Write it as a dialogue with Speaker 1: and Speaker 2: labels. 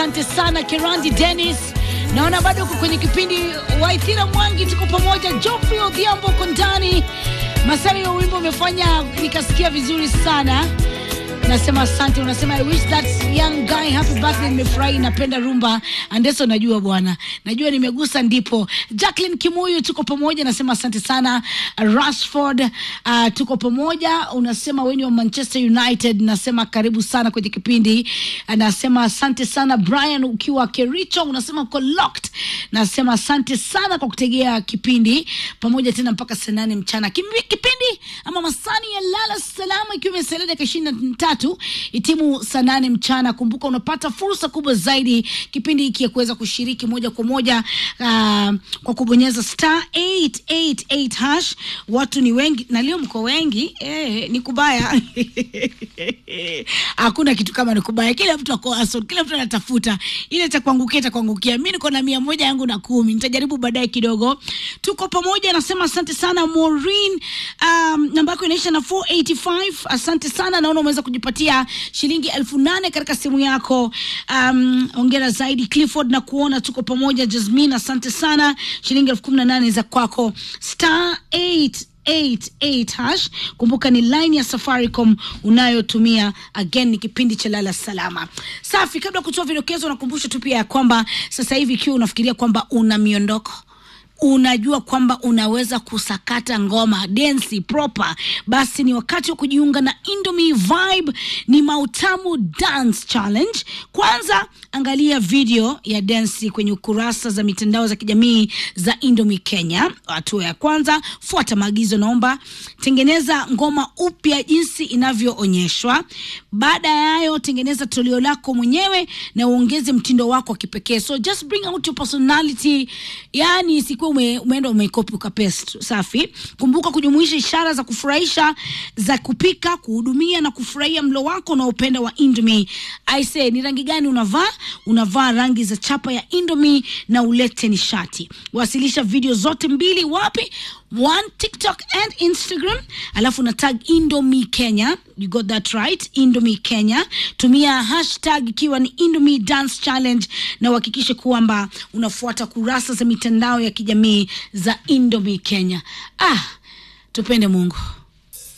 Speaker 1: asante sana Kerandi Dennis. Naona bado uko kwenye kipindi Waithira Mwangi, tuko pamoja. Geoffrey Odhiambo uko ndani. Masari ya wimbo umefanya nikasikia vizuri sana. Nasema asante, unasema I wish that young guy happy birthday. Nimefurahi, napenda rumba Andeso, najua bwana, najua nimegusa ndipo. Jacqueline Kimuyu, tuko pamoja, nasema asante sana. Rashford, uh, tuko pamoja, unasema wewe ni wa Manchester United, nasema karibu sana kwenye kipindi. Nasema asante sana Brian, ukiwa Kericho, unasema uko locked. Nasema asante sana kwa kutegea kipindi pamoja tena mpaka saa nane mchana. Kimi- Kipindi ama masani ya lala salama, ikiwa imesalia dakika ishirini na tatu itimu saa nane mchana. Kumbuka unapata fursa kubwa zaidi kipindi hiki ya kuweza kushiriki moja kwa moja uh, kwa kubonyeza star 888 hash. Watu ni wengi na leo mko wengi eh, ni kubaya hakuna kitu kama ni kubaya. Kila mtu ako hustle, kila mtu anatafuta ile itakuangukia, itakuangukia. Mi niko na mia moja yangu na kumi, nitajaribu baadaye kidogo. Tuko pamoja, nasema asante sana Maureen. Um, namba yako inaisha na 485. Asante sana, naona umeweza kujipatia shilingi elfu nane katika simu yako. Um, ongera zaidi Clifford na kuona tuko pamoja. Jasmine, asante sana, shilingi elfu kumi na nane za kwako star 8 88 hash. Kumbuka ni line ya Safaricom unayotumia. Again ni kipindi cha lala salama. Safi, kabla ya kutoa vidokezo, nakumbusha tu pia ya kwamba sasa hivi ikiwa unafikiria kwamba una miondoko unajua kwamba unaweza kusakata ngoma densi proper, basi ni wakati wa kujiunga na Indomie Vibe. Ni Mautamu Dance Challenge. Kwanza angalia video ya densi kwenye ukurasa za mitandao za kijamii za Indomie Kenya. Hatua ya kwanza, fuata maagizo, naomba tengeneza ngoma upya jinsi inavyoonyeshwa. Baada ya hayo, tengeneza toleo lako mwenyewe na uongeze mtindo wako wa kipekee. So just bring out your personality, yani isikuwe ume, umeenda umekopi ukapaste. Safi. Kumbuka kujumuisha ishara za kufurahisha za kupika, kuhudumia na kufurahia mlo wako unaopenda wa Indomie. I say, ni rangi gani unavaa? Unavaa rangi za chapa ya Indomie na ulete nishati. Wasilisha video zote mbili wapi? One TikTok and Instagram, alafu na tag Indomie Kenya. You got that right, Indomie Kenya. Tumia hashtag ikiwa ni Indomie Dance Challenge, na uhakikishe kwamba unafuata kurasa za mitandao ya kijamii za Indomie Kenya. Ah, tupende Mungu.